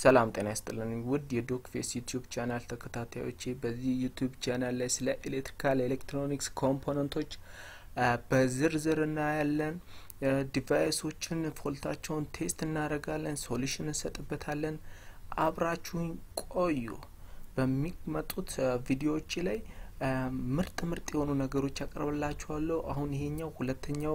ሰላም ጤና ይስጥልን ውድ የዶክ ፌስ ዩቲዩብ ቻናል ተከታታዮቼ በዚህ ዩቲዩብ ቻናል ላይ ስለ ኤሌክትሪካል ኤሌክትሮኒክስ ኮምፖነንቶች በዝርዝር እናያለን። ዲቫይሶችን ፎልታቸውን ቴስት እናደርጋለን፣ ሶሉሽን እንሰጥበታለን። አብራችሁኝ ቆዩ። በሚመጡት ቪዲዮዎች ላይ ምርጥ ምርጥ የሆኑ ነገሮች ያቀርብላችኋለሁ። አሁን ይሄኛው ሁለተኛው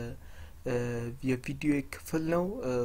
የቪዲዮ ክፍል ነው።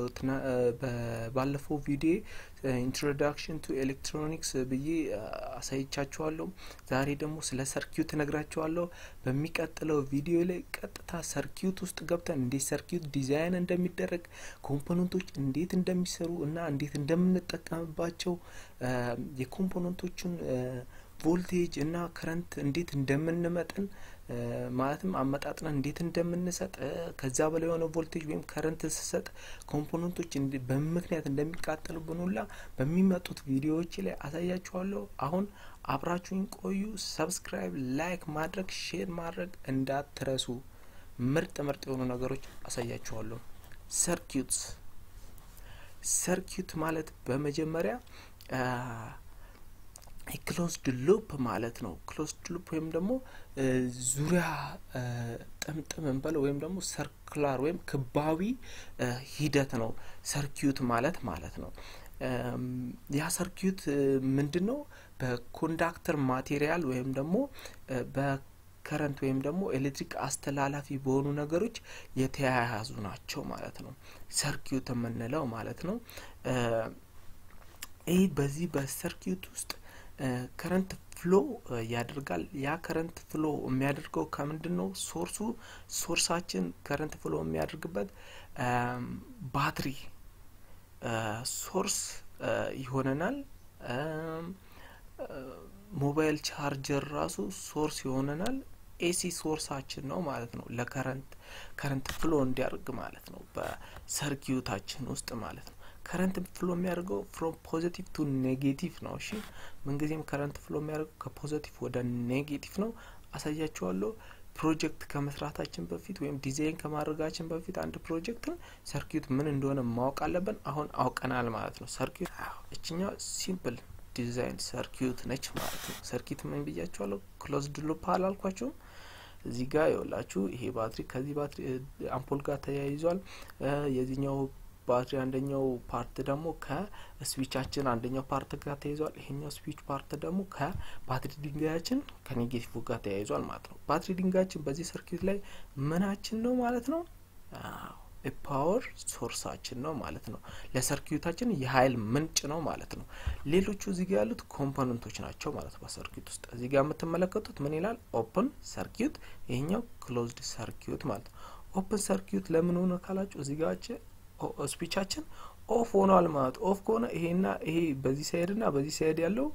ባለፈው ቪዲዮ ኢንትሮዳክሽን ቱ ኤሌክትሮኒክስ ብዬ አሳይቻችኋለሁ። ዛሬ ደግሞ ስለ ሰርኪዩት እነግራችኋለሁ። በሚቀጥለው ቪዲዮ ላይ ቀጥታ ሰርኪዩት ውስጥ ገብተን እንዴት ሰርኪዩት ዲዛይን እንደሚደረግ፣ ኮምፖነንቶች እንዴት እንደሚሰሩ እና እንዴት እንደምንጠቀምባቸው የኮምፖነንቶችን ቮልቴጅ እና ከረንት እንዴት እንደምንመጥን ማለትም አመጣጥነን እንዴት እንደምንሰጥ ከዛ በላይ የሆነ ቮልቴጅ ወይም ከረንት ስሰጥ ኮምፖነንቶች በምክንያት እንደሚቃጠሉብን ሁላ በሚመጡት ቪዲዮዎች ላይ አሳያችኋለሁ። አሁን አብራችሁኝ ቆዩ። ሰብስክራይብ፣ ላይክ ማድረግ፣ ሼር ማድረግ እንዳትረሱ። ምርጥ ምርጥ የሆኑ ነገሮች አሳያችኋለሁ። ሰርኪዩትስ ሰርኪዩት ማለት በመጀመሪያ ክሎዝድ ሉፕ ማለት ነው። ክሎዝድ ሉፕ ወይም ደግሞ ዙሪያ ጥምጥም እንበለው ወይም ደግሞ ሰርክላር ወይም ክባዊ ሂደት ነው ሰርኪዩት ማለት ማለት ነው። ያ ሰርኪዩት ምንድን ነው? በኮንዳክተር ማቴሪያል ወይም ደግሞ በከረንት ወይም ደግሞ ኤሌክትሪክ አስተላላፊ በሆኑ ነገሮች የተያያዙ ናቸው ማለት ነው። ሰርኪዩት የምንለው ማለት ነው። ይህ በዚህ በሰርኪዩት ውስጥ ከረንት ፍሎ ያደርጋል። ያ ከረንት ፍሎ የሚያደርገው ከምንድን ነው? ሶርሱ ሶርሳችን ከረንት ፍሎ የሚያደርግበት ባትሪ ሶርስ ይሆነናል። ሞባይል ቻርጀር ራሱ ሶርስ ይሆነናል። ኤሲ ሶርሳችን ነው ማለት ነው። ለከረንት ከረንት ፍሎ እንዲያደርግ ማለት ነው በሰርኪዩታችን ውስጥ ማለት ነው። ከረንት ፍሎ የሚያደርገው ፍሮም ፖዚቲቭ ቱ ኔጌቲቭ ነው። እሺ ምንጊዜም ከረንት ፍሎ የሚያደርገው ከፖዚቲቭ ወደ ኔጌቲቭ ነው። አሳያችኋለሁ። ፕሮጀክት ከመስራታችን በፊት ወይም ዲዛይን ከማድረጋችን በፊት አንድ ፕሮጀክትን ሰርኪዩት ምን እንደሆነ ማወቅ አለብን። አሁን አውቀናል ማለት ነው። ሰርኪዩት እችኛው ሲምፕል ዲዛይን ሰርኪዩት ነች ማለት ነው። ሰርኪዩት ምን ብያችኋለሁ? ክሎዝድ ሉፕ አላልኳቸውም? እዚህ ጋር ይኸውላችሁ ይሄ ባትሪ ከዚህ ባትሪ አምፖል ጋር ተያይዟል። የዚህኛው ባትሪ አንደኛው ፓርት ደግሞ ከስዊቻችን አንደኛው ፓርት ጋር ተያይዟል። ይሄኛው ስዊች ፓርት ደግሞ ከባትሪ ድንጋያችን ከኔጌቲቭ ጋር ተያይዟል ማለት ነው። ባትሪ ድንጋያችን በዚህ ሰርኪዩት ላይ ምናችን ነው ማለት ነው? ፓወር ሶርሳችን ነው ማለት ነው። ለሰርኪዩታችን የሀይል ምንጭ ነው ማለት ነው። ሌሎቹ እዚህ ጋር ያሉት ኮምፖነንቶች ናቸው ማለት ነው። በሰርኪዩት ውስጥ እዚህ ጋር የምትመለከቱት ምን ይላል? ኦፕን ሰርኪዩት፣ ይሄኛው ክሎዝድ ሰርኪዩት ማለት ነው። ኦፕን ሰርኪዩት ለምን ሆነ ካላችሁ እዚህ ጋር ስፒቻችን ኦፍ ሆኗል ማለት ኦፍ ከሆነ ይሄና ይሄ በዚህ ሳይድ ና በዚህ ሳይድ ያለው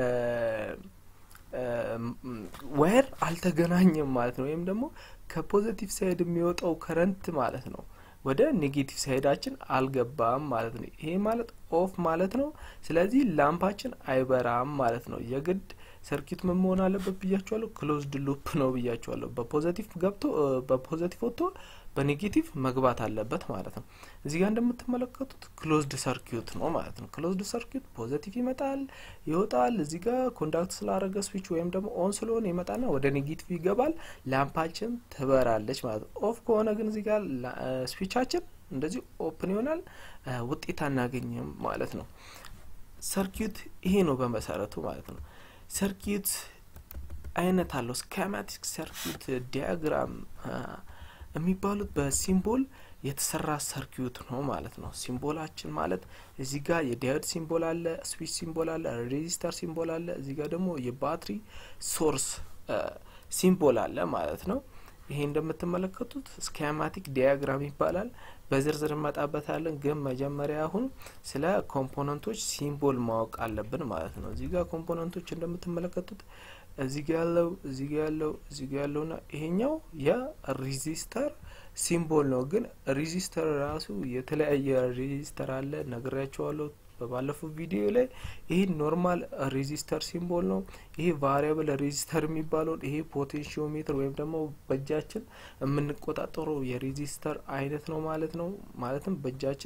ዋየር አልተገናኘም ማለት ነው። ወይም ደግሞ ከፖዘቲቭ ሳይድ የሚወጣው ከረንት ማለት ነው ወደ ኔጌቲቭ ሳይዳችን አልገባም ማለት ነው። ይሄ ማለት ኦፍ ማለት ነው። ስለዚህ ላምፓችን አይበራም ማለት ነው። የግድ ሰርኪዩት ምን መሆን አለበት ብያችኋለሁ? ክሎዝድ ሉፕ ነው ብያችኋለሁ። በፖዘቲቭ ገብቶ በፖዘቲቭ ወጥቶ በኔጌቲቭ መግባት አለበት ማለት ነው። እዚህ ጋር እንደምትመለከቱት ክሎዝድ ሰርኪዩት ነው ማለት ነው። ክሎዝድ ሰርኪዩት ፖዘቲቭ ይመጣል ይወጣል። እዚህ ጋር ኮንዳክት ስላረገ ስዊች ወይም ደግሞ ኦን ስለሆነ ይመጣና ወደ ኔጌቲቭ ይገባል። ላምፓችን ትበራለች ማለት ነው። ኦፍ ከሆነ ግን እዚህ ጋር ስዊቻችን እንደዚህ ኦፕን ይሆናል፣ ውጤት አናገኝም ማለት ነው። ሰርኪዩት ይሄ ነው በመሰረቱ ማለት ነው። ሰርኪዩት አይነት አለው። ስኬማቲክ ሰርኪዩት፣ ዲያግራም የሚባሉት በሲምቦል የተሰራ ሰርኪዩት ነው ማለት ነው። ሲምቦላችን ማለት እዚህ ጋር የዳዮድ ሲምቦል አለ፣ ስዊች ሲምቦል አለ፣ ሬዚስተር ሲምቦል አለ። እዚህ ጋር ደግሞ የባትሪ ሶርስ ሲምቦል አለ ማለት ነው። ይሄ እንደምትመለከቱት ስኬማቲክ ዲያግራም ይባላል። በዝርዝር እንመጣበታለን። ግን መጀመሪያ አሁን ስለ ኮምፖነንቶች ሲምቦል ማወቅ አለብን ማለት ነው። እዚህ ጋር ኮምፖነንቶች እንደምትመለከቱት እዚህ ጋ ያለው እዚህ ጋ ያለው እዚህ ጋ ያለውና ይሄኛው የሬዚስተር ሲምቦል ነው። ግን ሬዚስተር ራሱ የተለያየ ሬዚስተር አለ ነግሬያቸዋለሁ በባለፈው ቪዲዮ ላይ። ይሄ ኖርማል ሬዚስተር ሲምቦል ነው። ይሄ ቫሪያብል ሬዚስተር የሚባለውን ይሄ ፖቴንሺዮሜትር ወይም ደግሞ በእጃችን የምንቆጣጠረው የሬዚስተር አይነት ነው ማለት ነው። ማለትም በእጃችን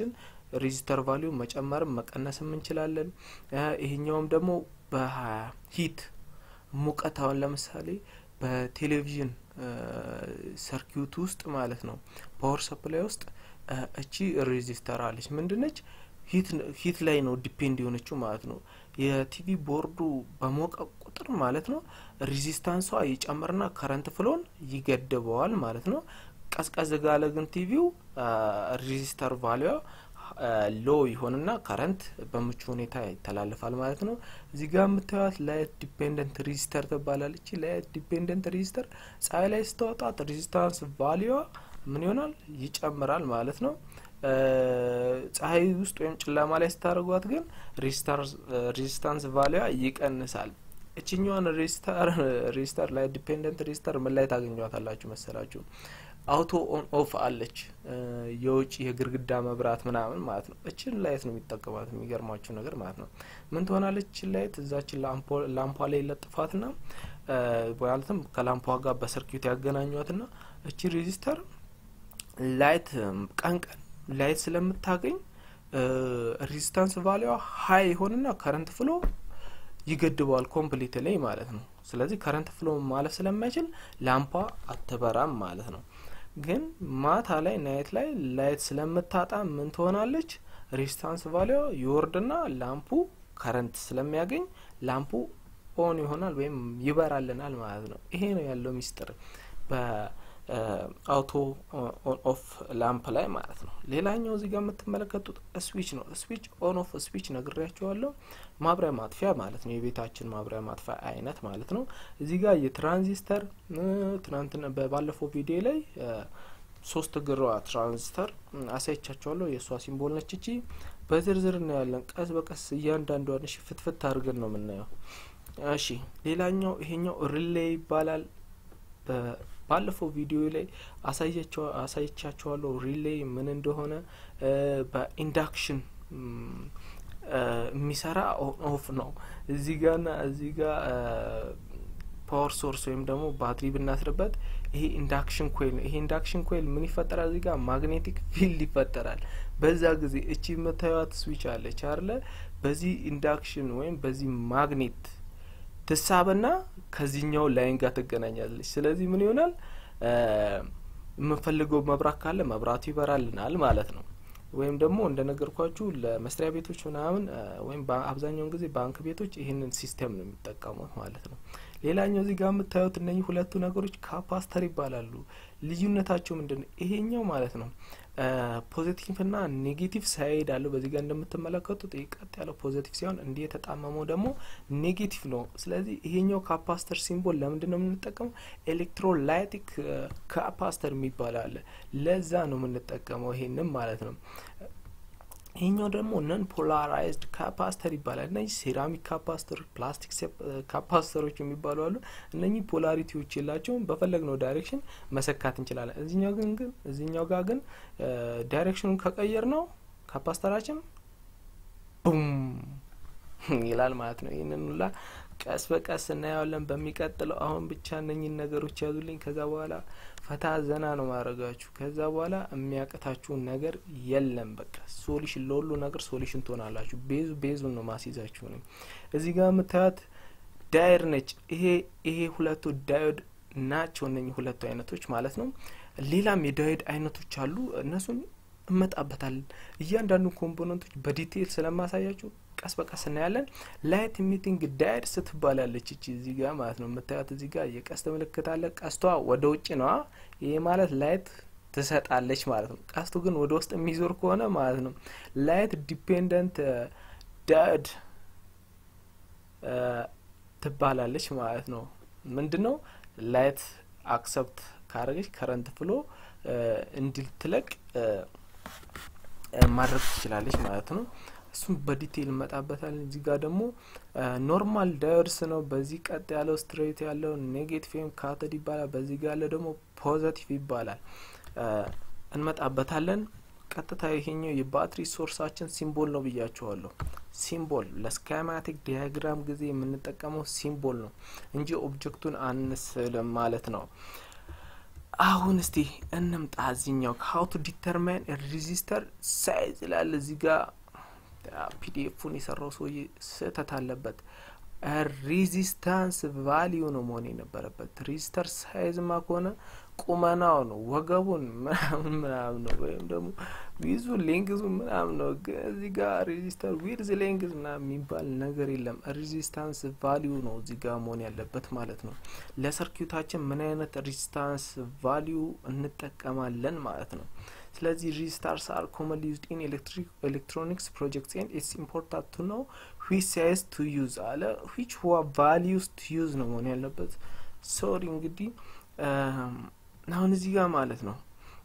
ሬዚስተር ቫሊዩ መጨመርም መቀነስም እንችላለን። ይሄኛውም ደግሞ በሂት ሙቀት አሁን ለምሳሌ በቴሌቪዥን ሰርኪዩት ውስጥ ማለት ነው ፓወር ሰፕላይ ውስጥ እቺ ሬዚስተር አለች ምንድነች ሂት ላይ ነው ዲፔንድ የሆነችው ማለት ነው። የቲቪ ቦርዱ በሞቀ ቁጥር ማለት ነው ሬዚስታንሷ ይጨምርና ከረንት ፍሎን ይገድበዋል ማለት ነው። ቀዝቀዝ ጋለ ግን ቲቪው ሬዚስተር ቫሊዋ ሎ ይሆንና ከረንት በምቹ ሁኔታ ይተላልፋል ማለት ነው። እዚህ ጋር የምታዩት ላይት ዲፔንደንት ሬዚስተር ትባላለች። ላይት ዲፔንደንት ሬዚስተር ፀሐይ ላይ ስተወጣት ሬዚስታንስ ቫሊዋ ምን ይሆናል ይጨምራል ማለት ነው። ፀሐይ ውስጥ ወይም ጨለማ ላይ ስታደርጓት ግን ሬዚስታንስ ቫሊዋ ይቀንሳል። እችኛዋን ሬዚስተር ላይ ዲፔንደንት ሬዚስተር ምን ላይ ታገኟታላችሁ መሰላችሁ? አውቶ ኦን ኦፍ አለች የውጭ የግድግዳ መብራት ምናምን ማለት ነው። እችን ላይት ነው የሚጠቀሟት የሚገርማችሁ ነገር ማለት ነው። ምን ትሆናለች? እችን ላይት እዛችን ላምፖ ላይ ለጥፋትና ማለትም ከላምፖ ጋር በሰርኪዩት ያገናኟትና እቺ ሬዚስተር ላይት ቀን ቀን ላይት ስለምታገኝ ሬዚስታንስ ቫሊዋ ሀይ የሆንና ከረንት ፍሎ ይገድበዋል ኮምፕሊት ላይ ማለት ነው። ስለዚህ ከረንት ፍሎ ማለፍ ስለማይችል ላምፓ አትበራም ማለት ነው። ግን ማታ ላይ ናይት ላይ ላይት ስለምታጣ ምን ትሆናለች? ሬዚስታንስ ቫሊዋ ይወርድና ላምፑ ከረንት ስለሚያገኝ ላምፑ ኦን ይሆናል ወይም ይበራልናል ማለት ነው። ይሄ ነው ያለው ሚስጥር በአውቶ ኦን ኦፍ ላምፕ ላይ ማለት ነው። ሌላኛው እዚህ ጋር የምትመለከቱት ስዊች ነው። ስዊች ኦን ኦፍ ስዊች ነግሬያቸዋለሁ። ማብሪያ ማጥፊያ ማለት ነው። የቤታችን ማብሪያ ማጥፊያ አይነት ማለት ነው። እዚህ ጋር የትራንዚስተር ትናንትና ባለፈው ቪዲዮ ላይ ሶስት እግሯ ትራንዚስተር አሳይቻቸዋለሁ። የእሷ ሲምቦል ነች እቺ። በዝርዝር እናያለን። ቀስ በቀስ እያንዳንዷን እሺ፣ ፍትፍት አድርገን ነው የምናየው። እሺ፣ ሌላኛው ይሄኛው ሪሌ ይባላል። ባለፈው ቪዲዮ ላይ አሳይቻቸዋለሁ ሪሌ ምን እንደሆነ በኢንዳክሽን የሚሰራ ኦን ኦፍ ነው። እዚህ ጋርና እዚህ ጋር ፓወር ሶርስ ወይም ደግሞ ባትሪ ብናስርበት ይሄ ኢንዳክሽን ኮይል ነው። ይሄ ኢንዳክሽን ኮይል ምን ይፈጠራል? እዚህ ጋር ማግኔቲክ ፊልድ ይፈጠራል። በዛ ጊዜ እቺ የምታዩት ስዊች አለች አለ በዚህ ኢንዳክሽን ወይም በዚህ ማግኔት ትሳብና ከዚህኛው ላይን ጋር ትገናኛለች። ስለዚህ ምን ይሆናል? የምንፈልገው መብራት ካለ መብራቱ ይበራልናል ማለት ነው። ወይም ደግሞ እንደነገርኳችሁ ለመስሪያ ቤቶች ምናምን ወይም አብዛኛውን ጊዜ ባንክ ቤቶች ይህንን ሲስተም ነው የሚጠቀሙት ማለት ነው። ሌላኛው እዚህ ጋር የምታዩት እነኚህ ሁለቱ ነገሮች ካፓስተር ይባላሉ። ልዩነታቸው ምንድን ነው? ይሄኛው ማለት ነው ፖዚቲቭ ና ኔጌቲቭ ሳይድ አለው። በዚህ ጋር እንደምትመለከቱት ቀጥ ያለው ፖዚቲቭ ሲሆን እንዲህ የተጣመመው ደግሞ ኔጌቲቭ ነው። ስለዚህ ይሄኛው ካፓስተር ሲምቦል ለምንድን ነው የምንጠቀመው? ኤሌክትሮላይቲክ ካፓስተር የሚባል አለ። ለዛ ነው የምንጠቀመው ይሄንም ማለት ነው። ይሄኛው ደግሞ ነን ፖላራይዝድ ካፓስተር ይባላል። እነዚህ ሴራሚክ ካፓስተሮች፣ ፕላስቲክ ካፓስተሮች የሚባሉ አሉ። እነኚህ ፖላሪቲዎች የላቸውም። በፈለግነው ዳይሬክሽን መሰካት እንችላለን። እዚኛው ግን ግን እዚኛው ጋር ግን ዳይሬክሽኑን ከቀየር ነው ካፓስተራችን ቡም ይላል ማለት ነው። ይህንን ሁላ ቀስ በቀስ እናየዋለን በሚቀጥለው። አሁን ብቻ እነኝን ነገሮች ያዙልኝ። ከዛ በኋላ ፈታ ዘና ነው ማድረጋችሁ። ከዛ በኋላ የሚያቅታችሁን ነገር የለም። በቃ ሶሉሽን ለሁሉ ነገር ሶሉሽን ትሆናላችሁ። ቤዙ ቤዙን ነው ማስይዛችሁ ነው። እዚህ ጋር የምታዩት ዳይር ነች። ይሄ ይሄ ሁለቱ ዳዮድ ናቸው። እነኚህ ሁለቱ አይነቶች ማለት ነው። ሌላም የዳዮድ አይነቶች አሉ። እነሱን እመጣበታለን። እያንዳንዱ ኮምፖነንቶች በዲቴይል ስለማሳያችሁ ቀስ በቀስ እናያለን። ላይት ኢሚቲንግ ዳይድ ስትባላለች እቺ እዚህ ጋር ማለት ነው የምታዩት እዚህ ጋር የቀስት ምልክት አለ። ቀስቷ ወደ ውጭ ነዋ። ይሄ ማለት ላይት ትሰጣለች ማለት ነው። ቀስቱ ግን ወደ ውስጥ የሚዞር ከሆነ ማለት ነው ላይት ዲፔንደንት ዳይድ ትባላለች ማለት ነው። ምንድን ነው ላይት አክሰፕት ካረገች ከረንት ፍሎ እንድትለቅ ማድረግ ትችላለች ማለት ነው። እሱም በዲቴይል እንመጣበታለን። እዚህ ጋር ደግሞ ኖርማል ዳዮድስ ነው። በዚህ ቀጥ ያለው ስትሬት ያለው ኔጌቲቭ ወይም ካቶድ ይባላል። በዚህ ጋር ያለው ደግሞ ፖዘቲቭ ይባላል። እንመጣበታለን። ቀጥታ ይሄኛው የባትሪ ሶርሳችን ሲምቦል ነው ብያቸዋለሁ። ሲምቦል ለስካማቲክ ዲያግራም ጊዜ የምንጠቀመው ሲምቦል ነው እንጂ ኦብጀክቱን አንስልም ማለት ነው። አሁን እስቲ እንምጣ እዚኛው ሀው ቱ ዲተርማይን ሬዚስተር ሳይዝ ይላል እዚህ ጋር ፒዲኤፉን የሰራው ሰውዬ ስህተት አለበት ሬዚስታንስ ቫሊዩ ነው መሆን የነበረበት ሬዚስተር ሳይዝማ ከሆነ ቁመናው ነው ወገቡን ምናምን ምናምን ነው ወይም ደግሞ ዊዙ ሌንግዙ ምናምን ነው ግን እዚህ ጋር ሬዚስተር ዊድዝ ሌንግዝ ምናምን የሚባል ነገር የለም ሬዚስታንስ ቫሊዩ ነው እዚህ ጋር መሆን ያለበት ማለት ነው ለሰርኪዩታችን ምን አይነት ሬዚስታንስ ቫሊዩ እንጠቀማለን ማለት ነው ስለዚህ ሬዚስታርስ አር ኮመንሊ ዩዝድ ኢን ኤሌክትሮኒክስ ፕሮጀክትስ ኤንድ ኢትስ ኢምፖርታንት ቱ ነው ዊች ሳይዝ ቱ ዩዝ አለ ዊች ቫሊዩስ ቱ ዩዝ ነው መሆን ያለበት ሶሪ እንግዲህ አሁን እዚህ ጋር ማለት ነው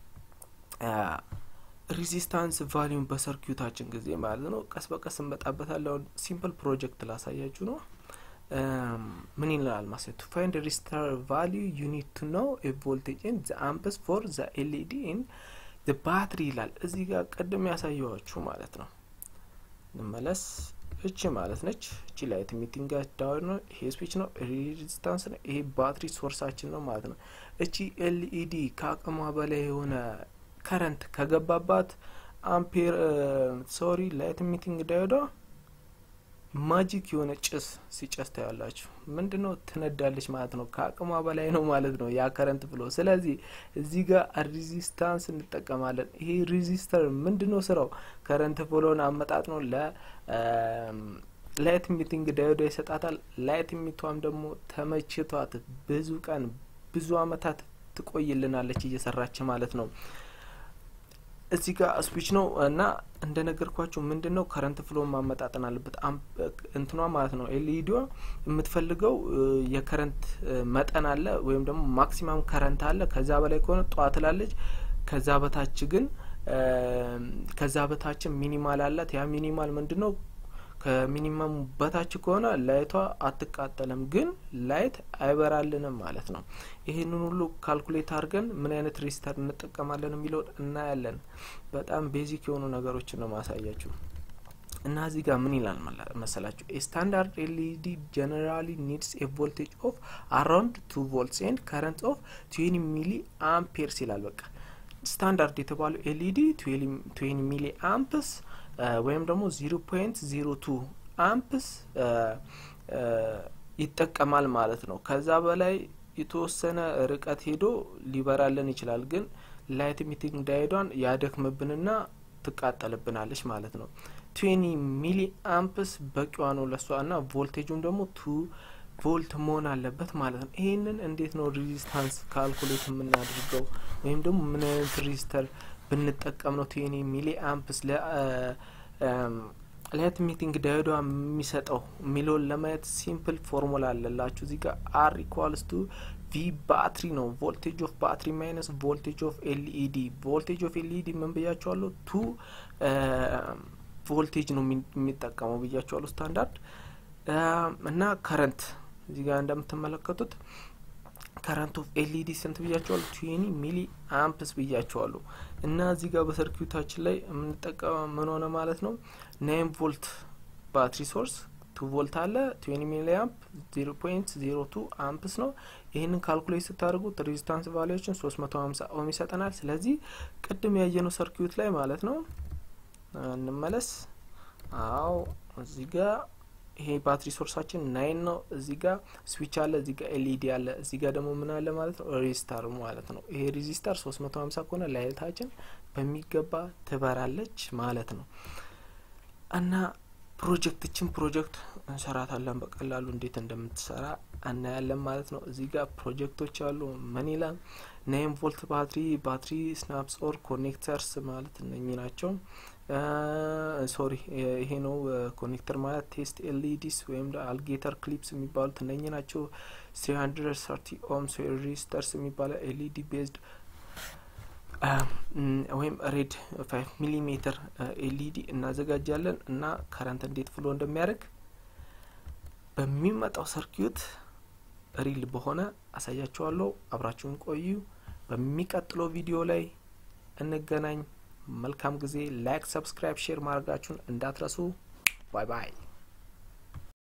ሬዚስታንስ ቫሊዩን በሰርኪዩታችን ጊዜ ማለት ነው ቀስ በቀስ እንመጣበታለን ሲምፕል ፕሮጀክት ላሳያችሁ ነው ምን ይላል ማለት ቱ ፋይንድ ሬዚስታር ቫሊዩ ዩ ኒድ ቱ ኖው ኤ ቮልቴጅ ኤንድ ዘ አምፕስ ፎር ዘ ኤልኢዲ ኤንድ ዘ ባትሪ ይላል እዚህ ጋር ቅድም ያሳየዋችሁ ማለት ነው እንመለስ እቺ ማለት ነች እቺ ላይት ሚቲንግ ዳውን ነው ይሄ ስዊች ነው ሬዚስታንስ ነው ይሄ ባትሪ ሶርሳችን ነው ማለት ነው እቺ ኤልኢዲ ከአቅሟ በላይ የሆነ ከረንት ከገባባት አምፔር ሶሪ ላይት ሚቲንግ ዳዮዳ ማጂክ የሆነ ጭስ ሲጨስ ታያላችሁ ምንድን ነው ትነዳለች ማለት ነው ከአቅሟ በላይ ነው ማለት ነው ያ ከረንት ብሎ ስለዚህ እዚህ ጋር ሬዚስታንስ እንጠቀማለን ይሄ ሬዚስተር ምንድን ነው ስራው ከረንት ብሎን አመጣጥ ነው ለ ላይት ሚቲንግ ዳዮዳ ይሰጣታል ላይት ሚቷም ደግሞ ተመችቷት ብዙ ቀን ብዙ አመታት ትቆይልናለች እየሰራች ማለት ነው እዚህ ጋር ስዊች ነው እና እንደ ነገርኳችሁ ምንድን ነው ከረንት ፍሎ ማመጣጠን አለበት እንትኗ ማለት ነው ኤልኢዲዋ የምትፈልገው የከረንት መጠን አለ ወይም ደግሞ ማክሲማም ከረንት አለ ከዛ በላይ ከሆነ ጠዋት ላለች ከዛ በታች ግን ከዛ በታችን ሚኒማል አላት ያ ሚኒማል ምንድን ነው ከሚኒመሙ በታች ከሆነ ላይቷ አትቃጠልም ግን ላይት አይበራልንም ማለት ነው ይህንን ሁሉ ካልኩሌት አድርገን ምን አይነት ሬዚስተር እንጠቀማለን የሚለውን እናያለን በጣም ቤዚክ የሆኑ ነገሮችን ነው ማሳያችሁ እና እዚህ ጋር ምን ይላል መሰላችሁ ስታንዳርድ ኤልኢዲ ጀነራሊ ኒድስ ኤ ቮልቴጅ ኦፍ አራውንድ ቱ ቮልትስ ኤንድ ከረንት ኦፍ ትዌኒ ሚሊ አምፔርስ ይላል በቃ ስታንዳርድ የተባለው ኤልኢዲ ትዌኒ ሚሊ አምፕስ ወይም ደግሞ ዚሮ ፖይንት ዚሮ ቱ አምፕስ ይጠቀማል ማለት ነው ከዛ በላይ የተወሰነ ርቀት ሄዶ ሊበራልን ይችላል ግን ላይት ሚቲንግ ዳይዷን ያደክምብንና ትቃጠልብናለች ማለት ነው ትዌኒ ሚሊ አምፕስ በቂዋ ነው ለሷ እና ቮልቴጁም ደግሞ ቱ ቮልት መሆን አለበት ማለት ነው ይህንን እንዴት ነው ሬዚስታንስ ካልኩሌት የምናደርገው ወይም ደግሞ ምን አይነት ሬዚስተር ብንጠቀም ነው ትዌኒ ሚሊ አምፕስ ላይት ሚቲንግ ዳዮዷ የሚሰጠው የሚለውን ለማየት ሲምፕል ፎርሙላ አለላችሁ እዚህ ጋር አር ኢኳልስ ቱ ቪ ባትሪ ነው ቮልቴጅ ኦፍ ባትሪ ማይነስ ቮልቴጅ ኦፍ ኤልኢዲ ቮልቴጅ ኦፍ ኤልኢዲ ምን ብያቸዋለሁ ቱ ቮልቴጅ ነው የሚጠቀመው ብያቸዋለሁ ስታንዳርድ እና ከረንት እዚህ ጋር እንደምትመለከቱት ከረንት ኦፍ ኤልኢዲ ስንት ብያቸዋሉ ትዌኒ ሚሊ አምፕስ ብያቸዋሉ እና እዚህ ጋር በሰርኪዩታችን ላይ የምንጠቀመው ምን ሆነ ማለት ነው ናይን ቮልት ባትሪ ሶርስ ቱ ቮልት አለ ትዌኒ ሚሊ አምፕ ዜሮ ፖይንት ዜሮ ቱ አምፕስ ነው ይህንን ካልኩሌት ስታደርጉት ሬዚስታንስ ቫሊዎችን ሶስት መቶ ሀምሳ ኦም ይሰጠናል ስለዚህ ቅድም ያየነው ሰርኪዩት ላይ ማለት ነው እንመለስ አዎ እዚህ ጋር ይሄ ባትሪ ሶርሳችን ናይን ነው እዚህ ጋር ስዊች አለ እዚህ ጋር ኤልኢዲ አለ እዚህ ጋር ደግሞ ምን አለ ማለት ነው ሬዚስታር ማለት ነው ይሄ ሬዚስታር ሶስት መቶ ሀምሳ ከሆነ ላይታችን በሚገባ ትበራለች ማለት ነው እና ፕሮጀክትችን ፕሮጀክት እንሰራታለን በቀላሉ እንዴት እንደምትሰራ እናያለን ማለት ነው እዚህ ጋር ፕሮጀክቶች አሉ ምን ይላል ናይን ቮልት ባትሪ ባትሪ ስናፕስ ኦር ኮኔክተርስ ማለት እነኚህ ናቸው ሶሪ ይሄ ነው ኮኔክተር ማለት ቴስት ኤልኢዲስ ወይም አልጌተር ክሊፕስ የሚባሉት እነኚህ ናቸው ስሪ ሀንድረድ ሰርቲ ኦምስ ሬጂስተርስ የሚባለው ኤልኢዲ ቤዝድ ወይም ሬድ ፋይቭ ሚሊሜትር ኤልኢዲ እናዘጋጃለን እና ከረንት እንዴት ፍሎ እንደሚያደርግ በሚመጣው ሰርኪዩት ሪል በሆነ አሳያችኋለሁ አብራችሁን ቆዩ በሚቀጥለው ቪዲዮ ላይ እንገናኝ መልካም ጊዜ ላይክ ሰብስክራይብ ሼር ማድረጋችሁን እንዳትረሱ ባይ ባይ